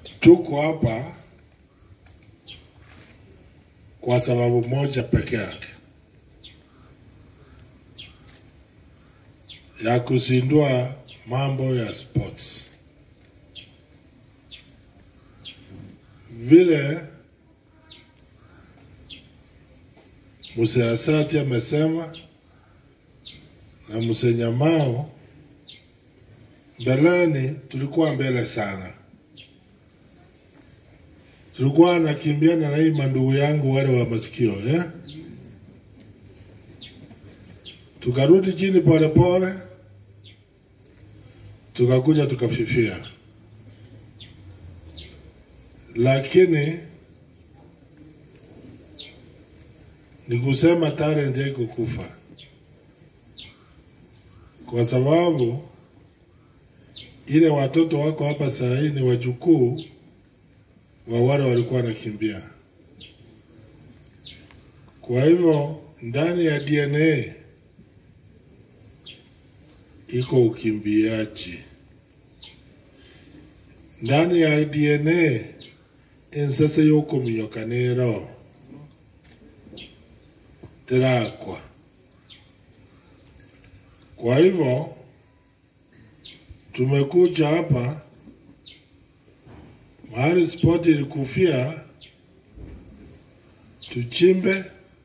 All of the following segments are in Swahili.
Tuko hapa kwa sababu moja peke yake ya kuzindua mambo ya sports. Vile Museasati amesema na Musenyamao, mbeleni tulikuwa mbele sana, tulikuwa nakimbiana na hii mandugu yangu wale wa masikio eh? Tukarudi chini polepole, tukakuja tukafifia, lakini ni kusema talent haiko kufa, kwa sababu ile watoto wako hapa saa hii ni wajukuu wa wale walikuwa wanakimbia. Kwa hivyo ndani ya DNA iko ukimbiaji, ndani ya DNA ensese y'okuminyokaniro tirakwa. Kwa hivyo tumekuja hapa mahali sport ilikufia, tuchimbe,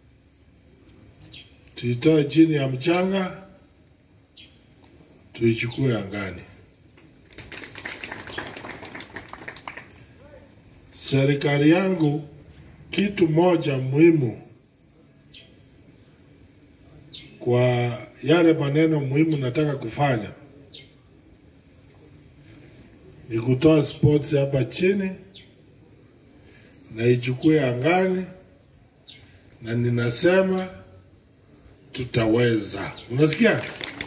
tuitoe chini ya mchanga, tuichukue angani. Serikali yangu, kitu moja muhimu kwa yale maneno muhimu nataka kufanya ni kutoa sports hapa chini na ichukue angani, na ninasema tutaweza. Unasikia?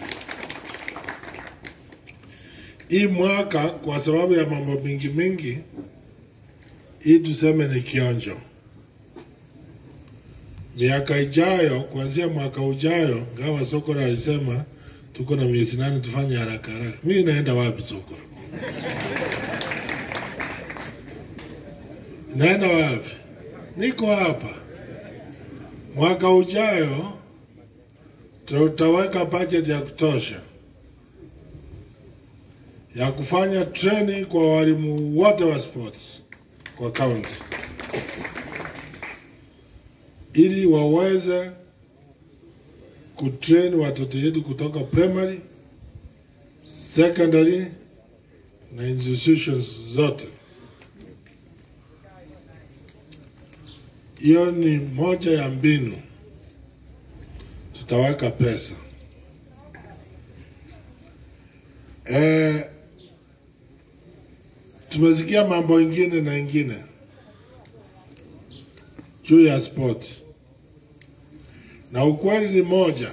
Hii mwaka kwa sababu ya mambo mingi mingi, hii tuseme ni kionjo. Miaka ijayo, kuanzia mwaka ujayo, ngawa Sokora alisema tuko na miezi nane tufanye haraka haraka. Mimi naenda wapi Sokora? Naenda wapi? Niko hapa. Mwaka ujayo tutaweka budget ya kutosha ya kufanya training kwa walimu wote wa sports kwa county, ili waweze kutrain watoto yetu kutoka primary, secondary na institutions zote. Hiyo ni moja ya mbinu, tutaweka pesa e, tumesikia mambo ingine na ingine juu ya sport, na ukweli ni moja,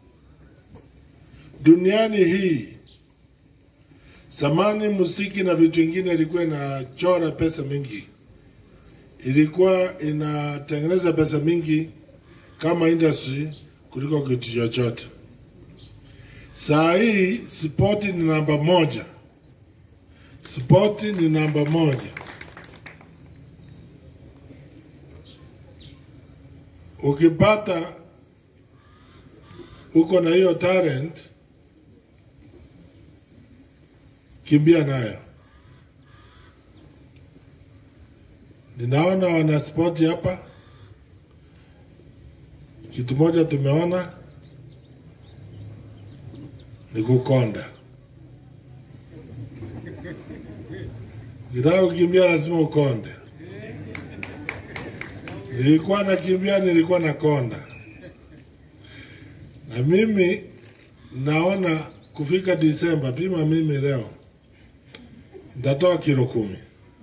duniani hii zamani muziki na vitu vingine ilikuwa inachora pesa mingi ilikuwa inatengeneza pesa mingi kama industry kuliko kitu chochote. Saa hii spoti ni namba moja, spoti ni namba moja. Ukipata uko na hiyo talent, kimbia nayo. Ninaona wana spoti hapa, kitu moja tumeona ni kukonda. Ukitaka kukimbia lazima ukonde. Nilikuwa nakimbia, nilikuwa nakonda, na mimi naona kufika Disemba, pima mimi leo nitatoa kilo kumi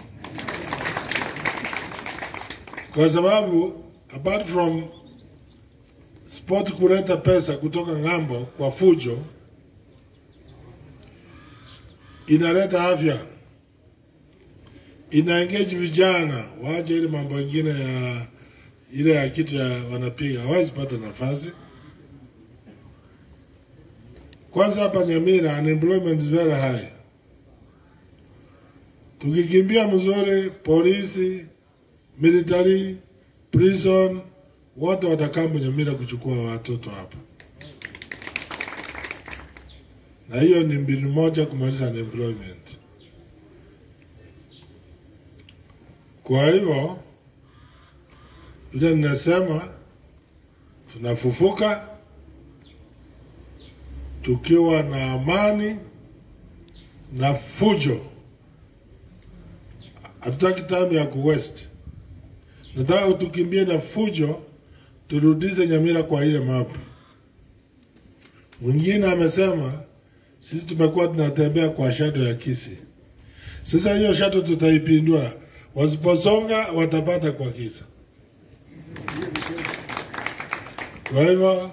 kwa sababu apart from sport kuleta pesa kutoka ng'ambo kwa fujo, inaleta afya, ina engage vijana waache ile mambo ingine ya ile ya kitu ya wanapiga, hawezi pata nafasi. Kwanza hapa Nyamira unemployment is very high. tukikimbia mzuri, polisi, military, prison, wote watakaa Nyamira kuchukua watoto hapa, na hiyo ni mbinu moja kumaliza unemployment. Kwa hivyo vile ninasema, tunafufuka tukiwa na amani na fujo. Hatutaki time ya kuwest, nataka tukimbie na fujo, turudishe Nyamira kwa ile mapu. Mwingine amesema sisi tumekuwa tunatembea kwa shadow ya Kisii. Sasa hiyo shadow tutaipindua, wasiposonga watapata kwa kisa. Kwa hivyo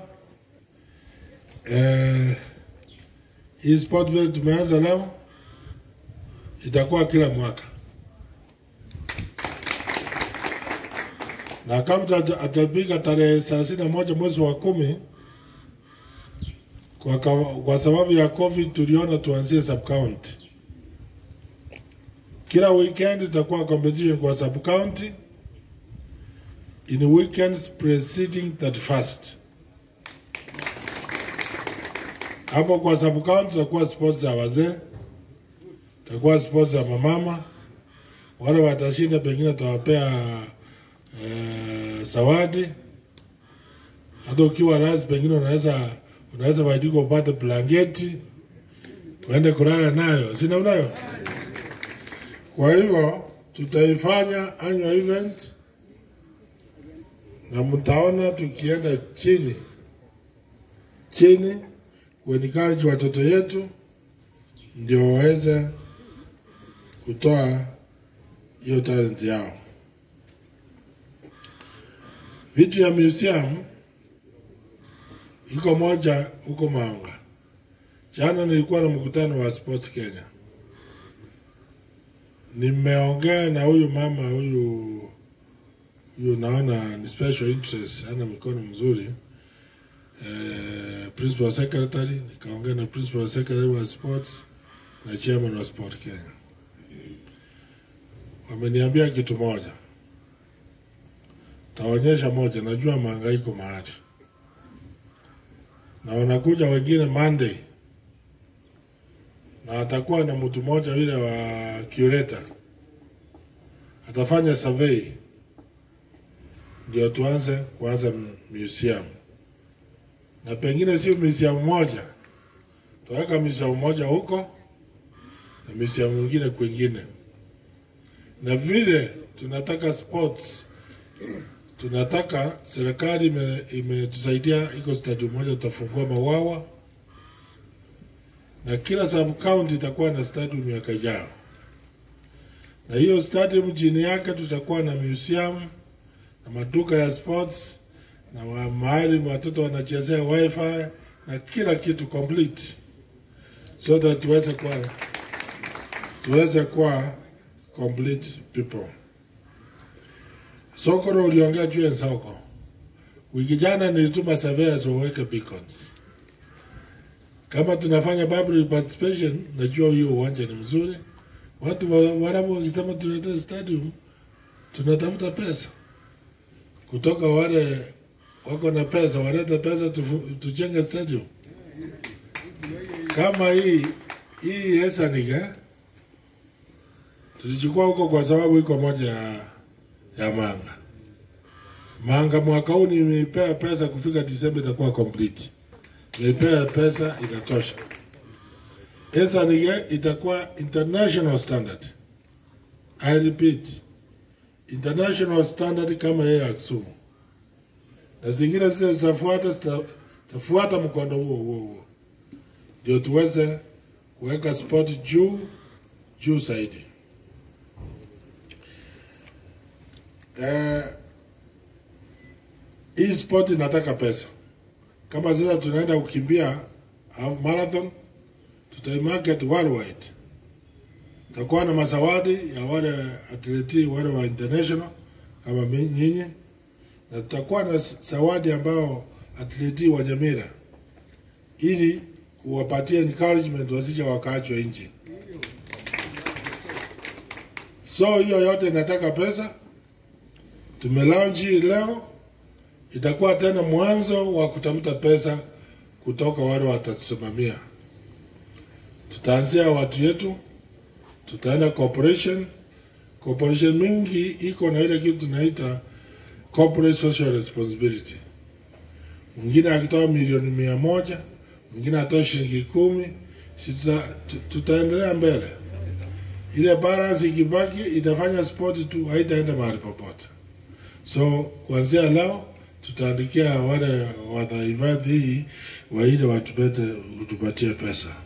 eh, hii sport vile tumeanza leo itakuwa kila mwaka, na kama atapiga tarehe thelathini na moja mwezi wa kumi kwa, kwa sababu ya COVID tuliona tuanzie sub county. Kila weekend itakuwa competition kwa sub county in weekends preceding 31st. Hapo kwa sub county tutakuwa sports za wazee, tutakuwa sports za mamama. Wale watashinda pengine tutawapea eh, zawadi. Hata ukiwa razi, pengine unaweza unaweza waidika upate blanketi uende kulala nayo, si namna hiyo? Kwa hivyo tutaifanya annual event na mtaona tukienda chini chini kuencourage watoto yetu ndio waweze kutoa hiyo talent yao. Vitu ya museum iko moja huko Manga. Jana nilikuwa na mkutano wa Sports Kenya, nimeongea na huyu mama huyu huyu, naona ni special interest, ana mikono mzuri eh, principal secretary, nikaongea na principal secretary wa sports na chairman wa Sport Kenya. Wameniambia kitu moja, taonyesha moja, najua mahangaiko mahali na wanakuja wengine Monday na atakuwa na mtu mmoja yule wa curator atafanya survey ndio tuanze kuanza museum, na pengine sio museum moja, tuweka museum moja huko na museum mwingine kwingine, na vile tunataka sports tunataka serikali imetusaidia ime iko stadium moja tutafungua Mawawa na kila sub county itakuwa na stadium miaka ijayo, na hiyo stadium chini yake tutakuwa na museum na maduka ya sports na mahali watoto wanachezea wifi na kila kitu complete, so that tuweze kuwa tuweze kuwa complete people. Sokoro uliongea juu ya soko. Wiki jana nilituma surveyors waweke beacons. Kama tunafanya public participation, najua hiyo uwanja ni mzuri. Watu warabu wakisema tulete stadium, tunatafuta pesa kutoka wale wako na pesa, walete pesa tujenge stadium kama hii hii Esaniga tulichukua huko kwa sababu iko moja ya ya Manga. Manga mwaka huu nimeipea pesa kufika Disemba itakuwa complete. Nimeipea pesa itatosha. Esaniga itakuwa international standard. I repeat, international standard kama yeye ya Kisumu, na zingine zile zitafuata zitafuata mkondo huo huo huo, ndio tuweze kuweka sport juu juu zaidi. Eh, hii sport inataka pesa. Kama sasa tunaenda kukimbia half marathon, tutaimarket worldwide. Takuwa na mazawadi ya wale atleti wale wa international kama nyinyi, na tutakuwa na zawadi ambao atleti wa Nyamira, ili kuwapatia encouragement wasije wakaachwa nje. So hiyo yote inataka pesa. Tumelaunch hii leo, itakuwa tena mwanzo wa kutafuta pesa kutoka wale watatusimamia. Tutaanzia watu yetu, tutaenda corporation. Corporation mingi iko na ile kitu tunaita corporate social responsibility. Mwingine akitoa milioni mia moja, mwingine atoa shilingi kumi, si tuta, tu- tutaendelea mbele. Ile balance ikibaki itafanya sport tu, haitaenda mahali popote. So kuanzia leo tutaandikia wale wanahifadhi hii waile watupete utupatie pesa.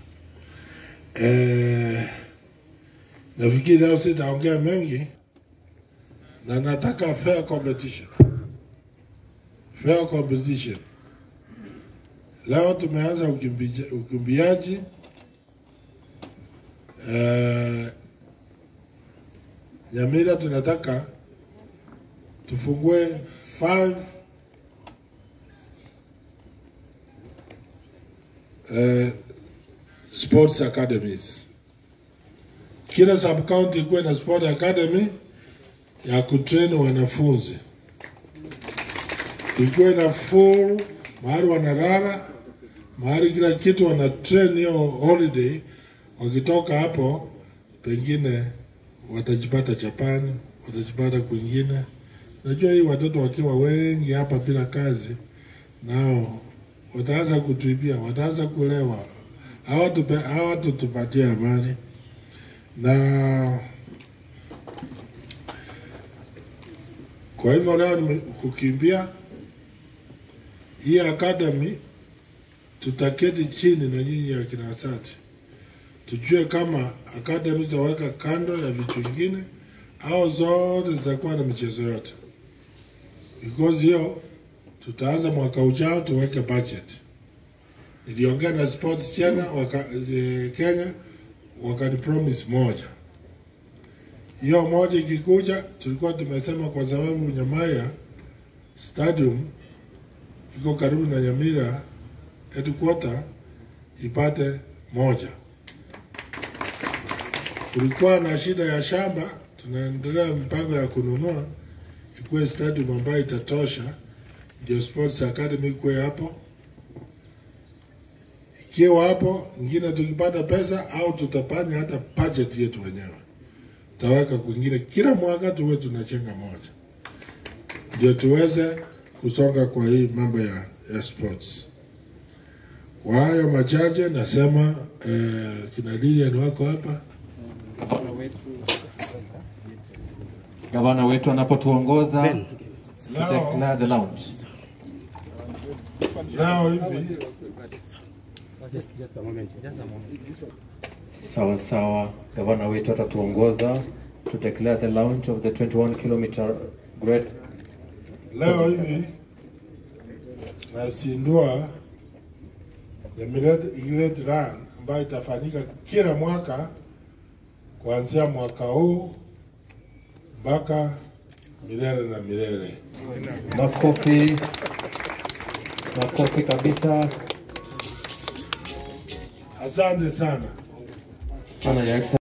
Eh, nafikiri leo sitaongea mengi na nataka fair competition. Fair competition. Leo tumeanza ukimbija- ukimbiaji eh, Nyamira tunataka tufungue five eh, sports academies. Kila sub county ikuwe na sport academy ya kutrain wanafunzi, ikuwe na full mahali wanalala, mahali kila kitu wana train hiyo holiday. Wakitoka hapo, pengine watajipata Japani, watajipata kwingine. Najua hii watoto wakiwa wengi hapa bila kazi, nao wataanza kutuibia, wataanza kulewa, hawatupe- hawatutupatia amani na kwa hivyo leo ni kukimbia hii academy, tutaketi chini na nyinyi akina Asati tujue kama academy tutaweka kando ya vitu vingine au zote zitakuwa na michezo yote, because hiyo tutaanza mwaka ujao tuweke budget. Niliongea na sports China waka, eh, Kenya wakani promise moja. Hiyo moja ikikuja, tulikuwa tumesema kwa sababu Nyamaya stadium iko karibu na Nyamira headquarter ipate moja. Kulikuwa na shida ya shamba, tunaendelea mpango ya kununua ikuwe stadium ambayo itatosha, ndio sports academy ikuwe hapo. Ikiwa hapo ingine, tukipata pesa au tutapanya hata budget yetu wenyewe, tutaweka kwingine. Kila mwaka tuwe tunachenga moja, ndio tuweze kusonga kwa hii mambo ya, ya sports. Kwa hayo machache nasema eh, kina Lilian wako hapa Gavana wetu anapotuongoza leo, declare the launch. leo hivi Sawa sawa, gavana wetu atatuongoza to declare the launch of the 21 kilometer great leo hivi nasindua the Great Great Run ambayo itafanyika kila mwaka kuanzia mwaka huu mpaka milele na milele. makofi, makofi kabisa Asante sana. sana ya